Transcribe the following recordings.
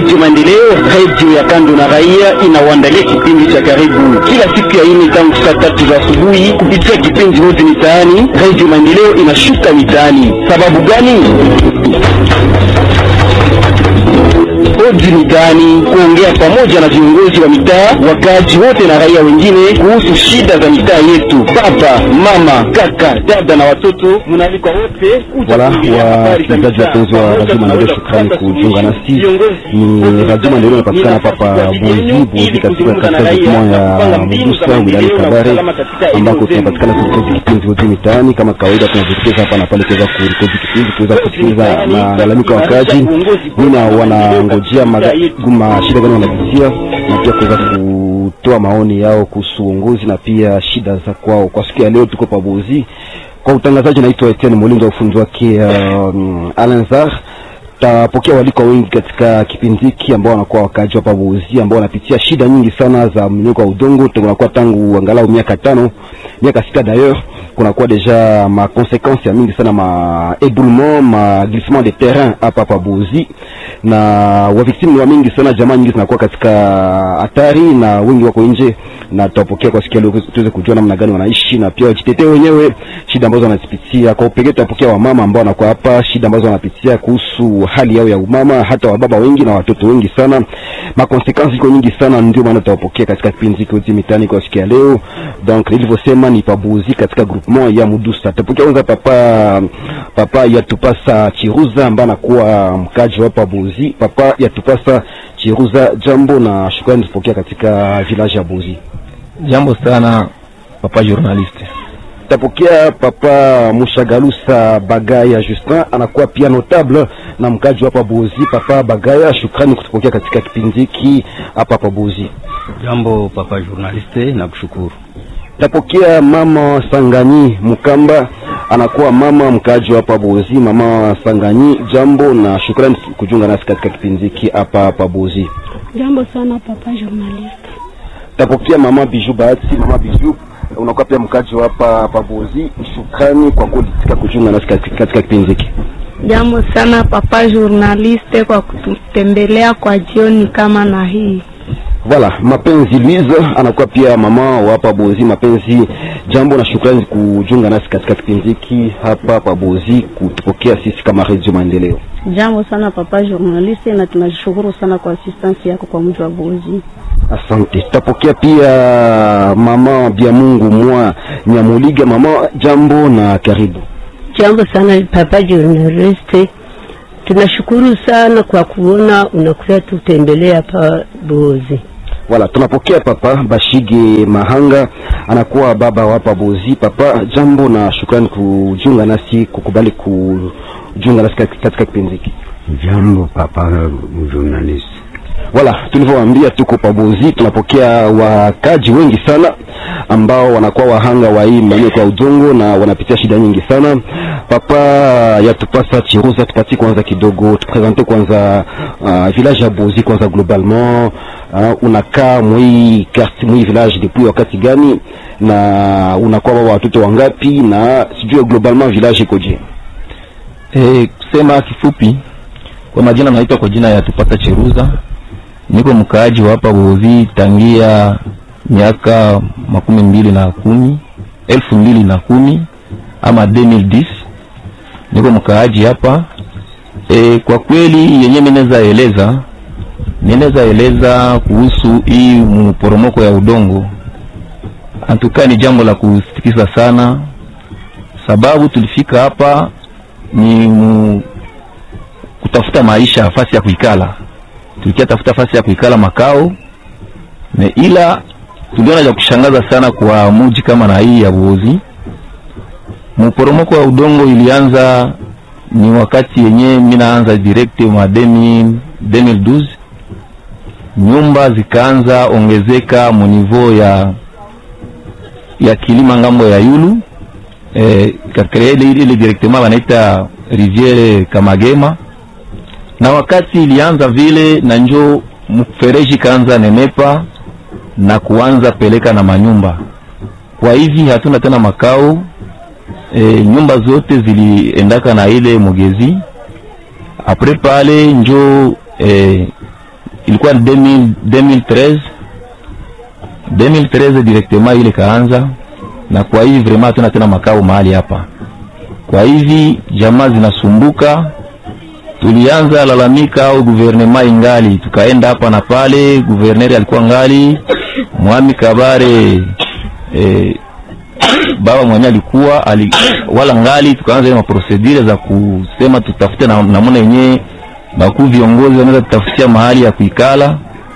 Redio Maendeleo, redio ya kando na raia, inawaandalia kipindi cha karibu kila siku ya ine tangu saa tatu za asubuhi kupitia kipindi hodi mitaani. Redio Maendeleo inashuka mitaani. Sababu gani? Hodi mitaani, kuongea pamoja na viongozi wa mitaa, wakaaji wote na raia wengine kuhusu shida za mitaa yetu. Baba, mama, kaka, dada na watoto, mnaalikwa wote Wala wasikilizaji wapenzi wa Radio Maendeleo, shukrani kujiunga nasi. Ni Radio Maendeleo inapatikana hapa Bozi Bozi, katika katika groupement ya Mugusa wilayani Kabare, ambako tunapatikana kurekodi kipindi hodi mitaani. Kama kawaida, tunajitokeza hapa na pale kuweza kurekodi kipindi, kuweza kusikiliza malalamiko ya wakaaji, nini wanangojea maguma, shida gani wanapitia, na pia kuweza kutoa maoni yao kuhusu uongozi na pia shida za kwao. Kwa siku ya leo tuko pa Bozi kwa utangazaji naitwa Etienne Mulinzi wa ufundi wake um, Alanzar. Tapokea waliko wengi katika kipindi hiki ambao wanakuwa wakaaji hapa Buzi ambao wanapitia shida nyingi sana za mmonyoko wa udongo. Tunakuwa tangu angalau miaka tano miaka sita d'ailleurs, kunakuwa deja ma conséquences ya mingi sana ma éboulement ma glissement de terrain hapa hapa Buzi, na wa victimes wa mingi sana, jamaa nyingi zinakuwa katika hatari na wengi wako nje, na tutapokea kwa sikia leo tuweze kujua namna gani wanaishi na pia wajitetee wenyewe shida ambazo wanazipitia. Kwa upekee tutapokea wamama ambao wanakuwa hapa, shida ambazo wanapitia kuhusu hali yao ya umama, hata wababa wengi na watoto wengi sana, ma consequences iko nyingi sana, ndio maana tutawapokea katika kipindi hiki hodi mitaani kwa siku ya leo. Donc nilivyosema ni pabuzi katika groupement ya Mudusa. Tutapokea kwanza papa papa Yatupasa Chiruza ambaye anakuwa mkaji wa Pabuzi. Papa Yatupasa Chiruza, jambo na shukrani tupokea katika village ya Buzi. Jambo sana papa journaliste tapokea papa Mushagalusa Bagaya Justin anakuwa pia notable na mkaji hapa Buzi. Papa Bagaya, shukrani kutupokea katika kipindi hiki hapa hapa Buzi. Jambo papa journaliste, nakushukuru. Tapokea mama Sanganyi Mukamba anakuwa mama mkaji hapa Buzi. Mama Sanganyi, jambo na shukrani kujiunga nasi katika kipindi hiki hapa hapa Buzi. Jambo sana papa journaliste. Tapokea mama Biju Bahati, mama Biju unakuwa pia mkaji hapa Pabuzi. Shukrani kwa kulitika kujiunga nasi katika kipindi hiki. Jambo sana papa journaliste kwa kututembelea kwa jioni kama na hii. Voilà, mapenzi Louise anakuwa pia mama wa hapa Bozi. Mapenzi, jambo na shukrani kujiunga nasi katika kipindi hiki hapa Pabozi, kutupokea sisi kama Radio Maendeleo. Jambo sana papa journaliste, na tunashukuru sana kwa assistance yako kwa mji wa Bozi. Asante. Tutapokea pia mama bia Mungu mwa Nyamuliga. Mama, jambo na karibu. Jambo sana papa journaliste, tunashukuru sana kwa kuona unakuja tutembelea hapa Bozi. Wala tunapokea papa Bashige Mahanga anakuwa baba wa hapa Bozi. Papa, jambo na shukrani kujiunga nasi, kukubali kujiunga nasi katika kipindi hiki. Jambo papa journalist. Wala tulivyowaambia, tuko Pabozi, tunapokea wakaji wengi sana ambao wanakuwa wahanga wa hii mmonyoko wa udongo na wanapitia shida nyingi sana. Papa Yatupasa Chiruza, tupatie kwanza kidogo, tupresente kwanza uh, village ya Bozi kwanza globalement. Uh, unakaa mwii quartier mwii village depuis wakati gani, na unakuwa baba watoto wangapi, na sijui globalement village ikoje? Eh, kusema kifupi, kwa majina naitwa kwa jina ya Tupata Chiruza niko mkaaji wa hapa Bozi tangia miaka makumi mbili na kumi elfu mbili na kumi ama 2010 niko mkaaji hapa e, kwa kweli yenye minaweza eleza ninaweza eleza kuhusu hii mporomoko ya udongo antukaa ni jambo la kusitikisa sana, sababu tulifika hapa ni mu, kutafuta maisha, fasi ya kuikala tulikia tafuta fasi ya kuikala makao na ila tuliona cha kushangaza sana kwa muji kama na hii ya Buzi. Mporomoko wa udongo ilianza ni wakati yenye minaanza direct ma 2012 nyumba zikaanza ongezeka munivo ya ya kilima ngambo ya yulu eh, katika ile ile directement wanaita riviere Kamagema na wakati ilianza vile na njo mfereji kaanza nenepa na kuanza peleka na manyumba. Kwa hivi hatuna tena makao e, nyumba zote ziliendaka na ile mugezi apre pale njo e, ilikuwa 2000 2013 2013 directement ile kaanza, na kwa hivi vraiment hatuna tena makao mahali hapa. Kwa hivi jamaa zinasumbuka, tulianza lalamika au guvernema ingali, tukaenda hapa na pale, guverneri alikuwa ngali Mwami Kabare eh, baba mwenye alikuwa ali, wala ngali, tukaanza ile maprosedure za kusema tutafute na namna yenyewe bakuu viongozi wanaweza tutafutia mahali ya kuikala.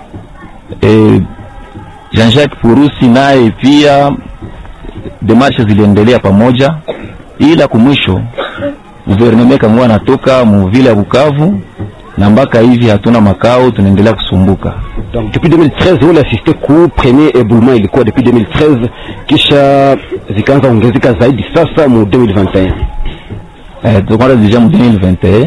E, Jean-Jacques Purusi naye pia demarshe ziliendelea pamoja, ila kumwisho guverneme kamua anatoka muvile ya Bukavu na mpaka hivi hatuna makao, tunaendelea kusumbuka. Donc depuis 2013 wale assiste ku premier éboulement ilikuwa depuis 2013, kisha zikaanza ongezeka zaidi sasa mu 2021. Eh, tukwanda deja mu 2021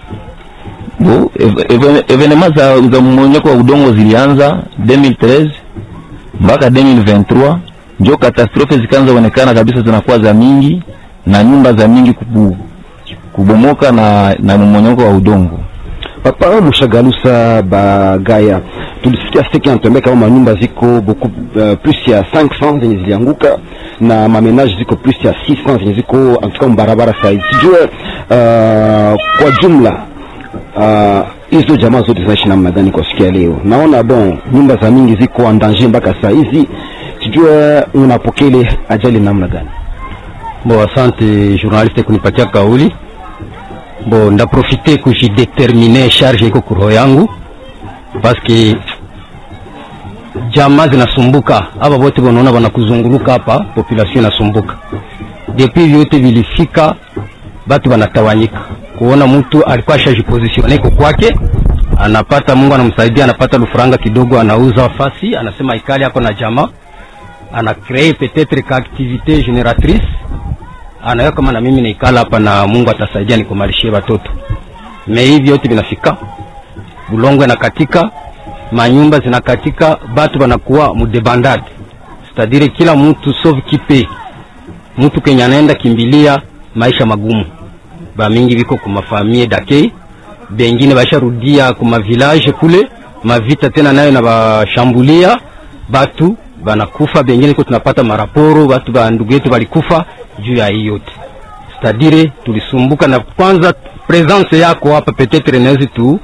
bo evenema za, za mmonyoko wa udongo zilianza 2013 mpaka 2023, njo katastrofe zikaanza onekana kabisa, zinakuwa za mingi na nyumba za mingi kubu, kubomoka na, na mmonyoko wa udongo. Papa Mushagalusa Bagaya, tulisikia seki anatuambia kama manyumba ziko beaucoup uh, plus ya 500 zenye zilianguka na mamenage ziko plus ya 600 zenye ziko antuka mbarabara saizi. Sijue uh, kwa jumla hizo uh, jamaa zote zinaishi namna gani kwa siku ya leo? Naona bon nyumba za mingi ziko en danger mpaka saa hizi, sijue unapokea ile ajali namna gani? Bo, asante journaliste kunipatia kauli. Bo, ndaprofite kujidetermine charge iko kuroho yangu paske jamaa zinasumbuka, aba bote bonaona banakuzunguluka hapa, population inasumbuka. Depuis vyote vilifika, batu banatawanyika, kuona mtu alikuwa ashajipositione iko kwake, anapata Mungu anamsaidia, anapata lufuranga kidogo, anauza fasi, anasema ikali ako na jamaa, ana cree peut-être ka activité génératrice anayo kama na mimi naikala hapa na Mungu atasaidia nikumalishie watoto. Me hivi yote vinafika, bulongo inakatika, manyumba zinakatika, batu banakuwa mudebandade, cetadire kila mtu sauve kipe mtu kenye anaenda kimbilia maisha magumu. Ba mingi biko kumafamie dake, bengine basharudia kuma village kule, mavita tena nayo na bashambulia batu banakufa, bengine ko tunapata maraporo batu ba ndugu yetu balikufa juu ya hii yote cetadire tulisumbuka na kwanza presence yako hapa petetre inawezi tu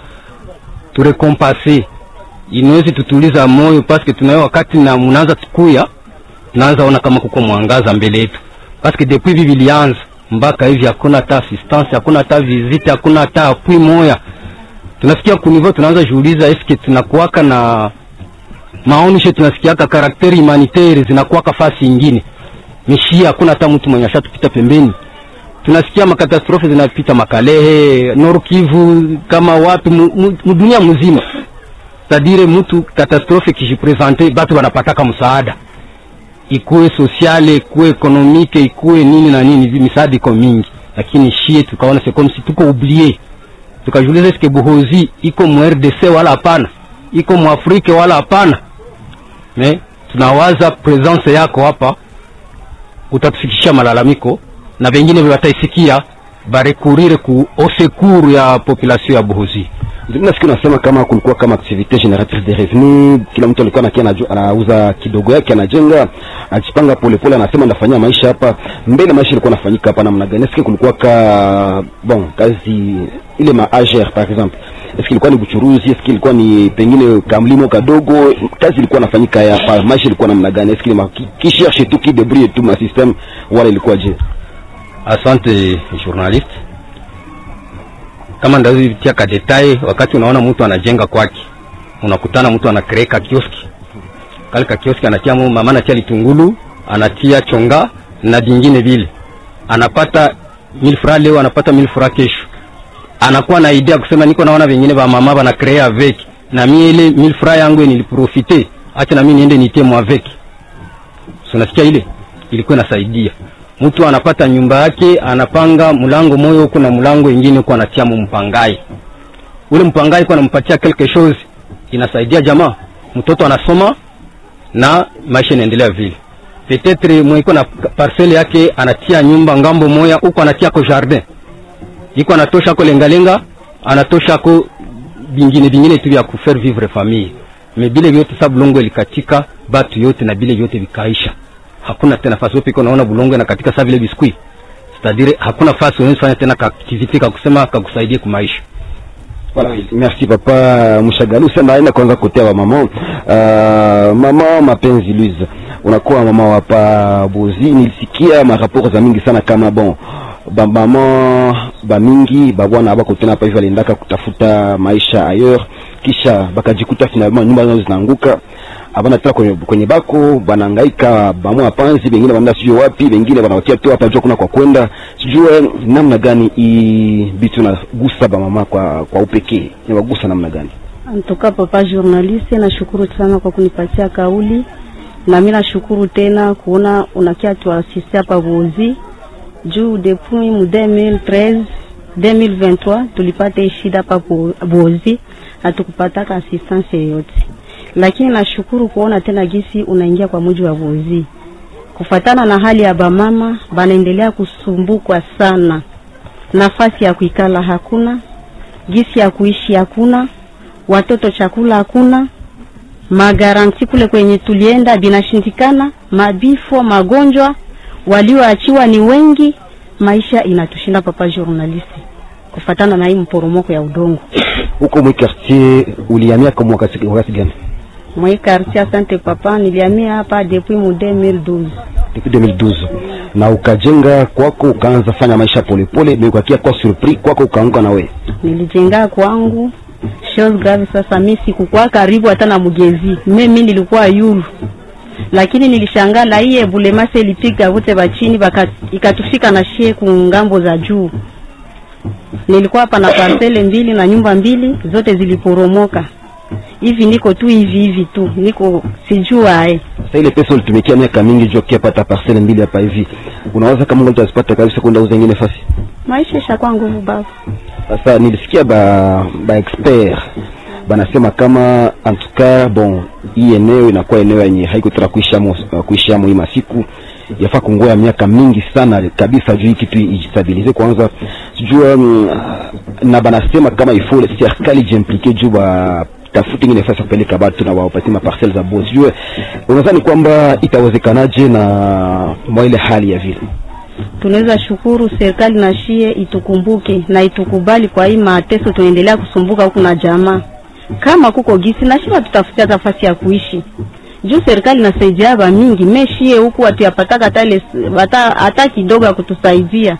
turekompase inawezi tutuliza moyo paske tunayo wakati na munaanza tukuya tunaanza ona kama kuko mwangaza mbele yetu paske depuis hivi vilianza mpaka hivi hakuna hata assistance hakuna hata visite hakuna hata apui moya tunasikia kunivo tunaanza jiuliza eske tunakuwaka na maonisho tunasikiaka karakteri humanitaire zinakuwaka fasi ingine mishia hakuna hata mtu mwenye ashatupita pembeni. Tunasikia makatastrofe zinapita Makalehe, Nord Kivu, kama wapi mudunia mzima. Tadire mtu katastrofe kishipresente, batu wanapataka msaada, ikuwe sosiale, ikuwe ekonomike, ikuwe nini na nini, misaada iko mingi, lakini shie tukaona c'est comme si tuko oublié. Tukajiuliza eske Buhozi iko mu RDC wala hapana, iko mu Afrika wala hapana. Me tunawaza presence yako hapa utatufikishia malalamiko na wengine wataisikia barekurire ku osekuru ya population ya Buhuzi. Nasikia unasema kama kulikuwa kama activite generatrice de revenu, kila mtu alikuwa nakia anauza kidogo yake, anajenga ajipanga polepole, anasema ndafanyia maisha hapa mbele. Maisha ilikuwa nafanyika hapa namna gani? Nasikia kulikuwa ka bon kazi ile ma AGR par exemple, eske ilikuwa ni buchuruzi, eske ilikuwa ni pengine kamlimo kadogo, kazi ilikuwa nafanyika hapa, maisha ilikuwa namna gani? Eske ma ki cherche tu ki débrouille tu ma système wala ilikuwa je? Asante journaliste, kama ndazitia ka detail, wakati unaona mtu anajenga kwake, unakutana mtu anakreka kioski kale ka kioski, anatia mama anatia litungulu, anatia chonga na vingine vile, anapata 1000 francs leo, anapata 1000 francs kesho, anakuwa na idea kusema niko naona vingine ba mama bana créer avec na mimi ile 1000 francs yangu niliprofite, acha na mimi niende nitie mo avec. So nasikia ile ilikuwa inasaidia mtu anapata nyumba yake, anapanga mlango moyo huko na mlango ingine huko, anatia mpangai ule mpangai kwa anampatia quelque chose, inasaidia jamaa, mtoto anasoma na maisha inaendelea vile. Peut-être mwiko na parcelle yake anatia nyumba ngambo moya huko, anatia ko jardin iko anatosha ko lengalenga, anatosha ko vingine vingine tu vya kufaire vivre famille me bile vyote sa bulongo ilikatika batu yote na bile vyote vikaisha hakuna tena fasi upiko naona bulongo inakatika sa vile biskuit c'est-à-dire hakuna fasi unaweza fanya tena kaaktivite kakusema kakusaidie kumaisha Voilà, merci papa Mshagalu. Sasa naenda kwanza kotea wa mama. Uh, mama mapenzi Louise. Unakuwa mama wa pa Bozi. Nilisikia maraporo za mingi sana kama bon ba mama ba mingi ba bwana bako tena hapa hivi aliendaka kutafuta maisha ailleurs kisha bakajikuta finalement nyumba zao zinaanguka abana tena kwenye, kwenye bako banahangaika bamwa panzi bengine banaenda sijui wapi bengine banawatia tu hapa jua kuna kwa kwenda sijue namna gani hii bitu nagusa bamama kwa kwa upekee inawagusa namna gani Antoka papa journaliste, nashukuru sana kwa kunipatia kauli, na mimi nashukuru tena kuona unakia tuasiste hapa Bozi juu depuis mu 2013 2023 tulipata hii shida hapa Bo- Bozi, hatukupataka assistance yoyote, lakini nashukuru kuona tena gisi unaingia kwa muji wa Bozi kufatana na hali ya bamama banaendelea kusumbukwa sana, nafasi ya kuikala hakuna, gisi ya kuishi hakuna, watoto chakula hakuna, magaranti kule kwenye tulienda binashindikana, mabifo, magonjwa, walioachiwa ni wengi, maisha inatushinda papa journaliste, kufatana na hii mporomoko ya udongo huko mwi quartier ulihamia kwa wakati wakati gani mwe quartier. Asante papa, nilihamia hapa depuis mu 2012 depuis 2012 na ukajenga kwako ukaanza fanya maisha polepole mekakia kwa surpris kwako ukaanguka na we nilijenga kwangu chose grave. Sasa mi sikukuwa karibu hata na mugezi, me mi nilikuwa yulu, lakini nilishangaa la hii ebulemase ilipiga wote bachini baka ikatufika na shie ku ngambo za juu. Nilikuwa hapa na parcele mbili na nyumba mbili zote ziliporomoka. Hivi niko tu hivi hivi tu, niko sijua eh. sasa ile pesa ulitumikia miaka mingi juu kia pata parcelle mbili hapa hivi unawaza kama mtu asipata kabisa kwenda uza ingine fasi Maisha ishakuwa nguvu baba. sasa nilisikia ba ba expert banasema kama en tout cas bon hii eneo inakuwa eneo yenye haiko tena kuishamo kuishamo hii masiku yafaa kungoya miaka mingi sana kabisa juu hii kitu ijistabilize kwanza sijua mm, na banasema kama ifo serikali jiimplike juu ba tafuti ingine nafasi ya kupeleka batu na wawapatie maparcelle za bosi sijue unadhani kwamba itawezekanaje na mwa ile hali ya vile tunaweza shukuru serikali na shie itukumbuke na itukubali kwa hii mateso tunaendelea kusumbuka huku na jamaa. Kama kuko gisi na shie tutafutia nafasi ya kuishi juu serikali inasaidia ba mingi meshie huku hatuyapataka hata ile hata hata kidogo ya kutusaidia.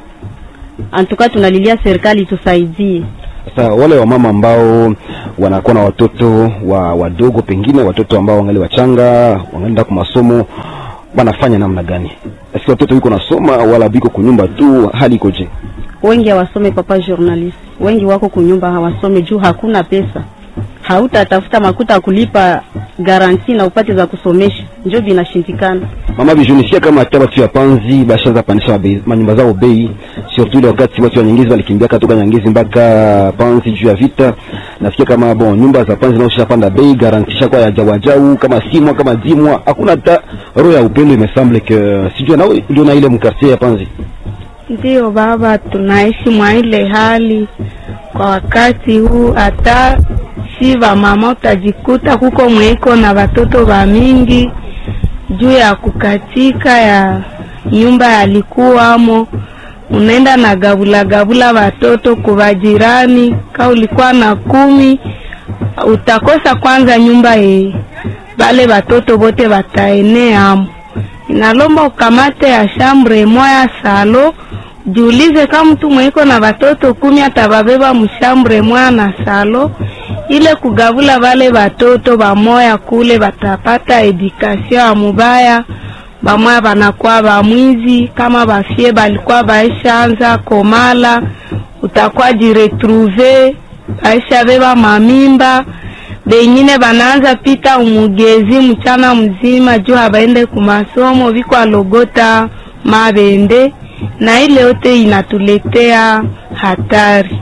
Antuka tunalilia serikali itusaidie. Sasa wale wamama ambao wanakuwa na watoto wa wadogo, pengine watoto ambao wangali wachanga, wanaenda kwa masomo, wanafanya namna gani? Eske watoto wiko nasoma wala biko kunyumba tu, hali ikoje? Wengi hawasome papa journalist, wengi wako kunyumba hawasome juu hakuna pesa. Hautatafuta makuta ya kulipa garanti na upate za kusomesha, njo vinashindikana. Mama bijunisia kama hata watu ya panzi bashaanza pandisha mabei- manyumba zao bei, surtout ile wakati watu wa Nyangezi walikimbia katoka Nyangezi mpaka panzi juu ya vita. Nasikia kama bon nyumba za panzi nao panda bei, garantisha kwa ya jawajau kama simwa kama dimwa, hakuna hata roho ya upendo. Imesemble que sijua nao ndio na ile mkartie ya panzi Ndiyo baba, tunaishi mwa ile hali kwa wakati huu. Hata si va mama utajikuta kuko mwiko na watoto wa mingi juu ya kukatika ya nyumba yalikuwamo, unaenda na gabula gabula watoto kuva jirani. Ka ulikuwa na kumi, utakosa kwanza nyumba ye bale watoto bote wataeneamo inalomba ukamate ya shambre moya salo jiulize kama mtu mwiko na watoto kumi atababeba mshambre moya na salo ile kugavula vale watoto bamoya kule batapata edukasio ya mubaya bamoya banakuwa bamwizi kama bafie balikuwa baishaanza komala utakuwa jiretruve baisha beba mamimba bengine banaanza pita umugezi mchana mzima juu habaende kumasomo viko alogota mabende na ile yote inatuletea hatari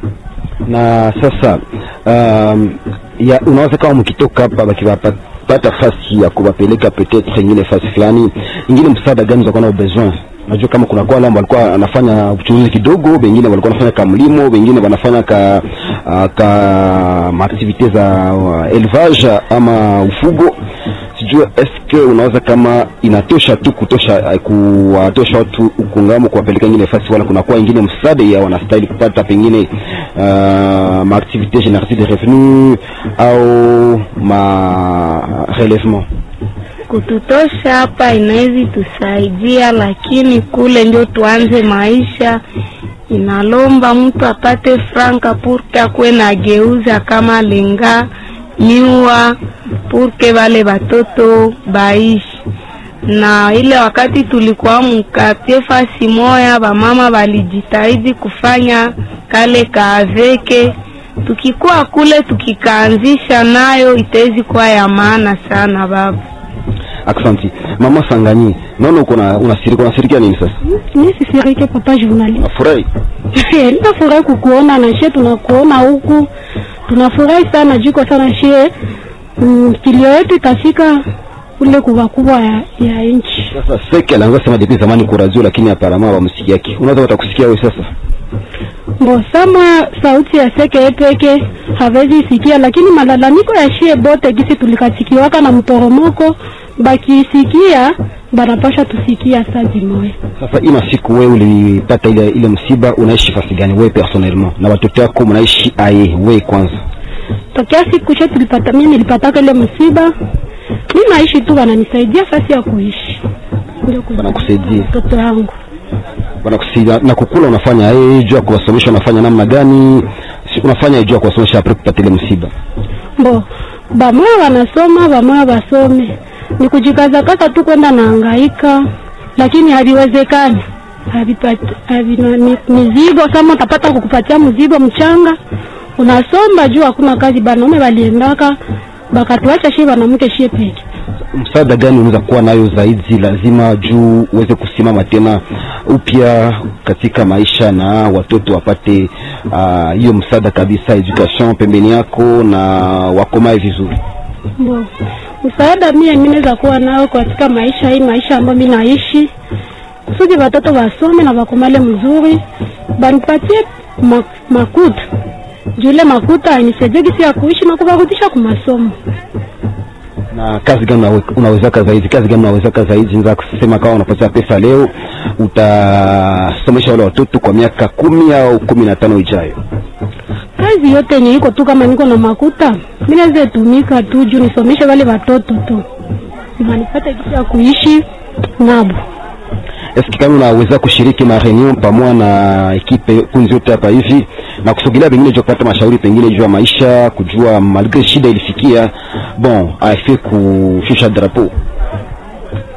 na sasa um, ya unaweza kama mkitoka hapa bakiwapata fasi ya kuwapeleka peut-être ingine fasi fulani ingine, msaada gani utakuwa na besoin Najua kama kuna kwa wale walikuwa anafanya uchuruzi kidogo, wengine walikuwa wanafanya kamlimo, wengine wanafanya ka uh, ka maaktivite za uh, élevage ama ufugo. Sijua eske unaweza kama inatosha tu kutosha uh, kuwatosha watu ukungamo kuwapeleka ingine fasi, wala kunakuwa ingine msaada ya wanastahili kupata pengine uh, maaktivite génératrice de revenu au ma relèvement kututosha hapa inawezi tusaidia, lakini kule ndio tuanze maisha, inalomba mtu apate franka purke akuwe na geuza kama lenga miwa purke wale watoto baishi na ile wakati tulikuwa mkatie fasi moya, bamama walijitahidi kufanya kale kaaveke. Tukikuwa kule tukikaanzisha nayo itawezi kuwa ya maana sana baba. Aksanti mama Sanganyi, naona uko na unasirika, unasirikia nini sasa? Mi sisirike papa journalist. Nafurahi Ninafurahi kukuona na shie, tunakuona huku, tunafurahi sana jiko sana shie. Mm, kilio yetu itafika kule kubwa kubwa ya, ya nchi. sasa. Seke alianza sema depuis zamani kwa radio, lakini aparama wamsikiaki. Unaweza watakusikia wewe sasa. Bo sama sauti ya seke yepeke hawezi sikia, lakini malalamiko ya shie bote gisi tulikatikiwaka na mporomoko bakisikia banapasha tusikia saa zimoya. Sasa hii masiku wewe ulipata ile ile msiba, unaishi fasi gani wewe personnellement, na watoto wako mnaishi aye wewe kwanza? tokea siku che tulipata mimi nilipataka ile msiba, mi naishi tu, wananisaidia fasi ya kuishi, ndio ku- Wanakusaidia mtoto yangu wanakusaidia na kukula, unafanya yeye juu ya kuwasomesha, unafanya namna gani? Si unafanya juu ya kuwasomesha apre kupata ile msiba? bo bamoya wanasoma bamoya basome, ni kujikazakaza tu kwenda naangaika, lakini haviwezekani havipati havina mi- mizigo. Kama utapata kukupatia mzigo mchanga, unasomba juu hakuna kazi. Banaume waliendaka bakatuacha shie wanamke shie peke msaada gani unaweza kuwa nayo zaidi lazima juu uweze kusimama tena upya katika maisha na watoto wapate ah, hiyo msaada kabisa, education pembeni yako na wakomae vizuri. Bo, msaada mie mi naweza kuwa nao katika maisha hii maisha ambayo mi naishi, kusudi watoto wasome na wakomale mzuri, banipatie ma, makuta jule makuta anisaidie gisi ya kuishi na kuvarudisha kumasomo. Na kazi gani unawe- unawezaka zaidi? Kazi gani unawezaka zaidi? Naweza kusema kama unapata pesa leo, utasomesha wale watoto kwa miaka kumi au kumi na tano ijayo. Kazi yote yenye iko tu, kama niko na makuta mi naweza tumika tu juu nisomeshe wale watoto tu, wanipate gisi ya kuishi nabo. Eski kama unaweza kushiriki na reunion pamoja na ekipe kunzi yote hapa hivi na kusogelea pengine juu ya kupata mashauri pengine juu ya maisha, kujua malgre shida ilifikia bon afie kushusha drapeau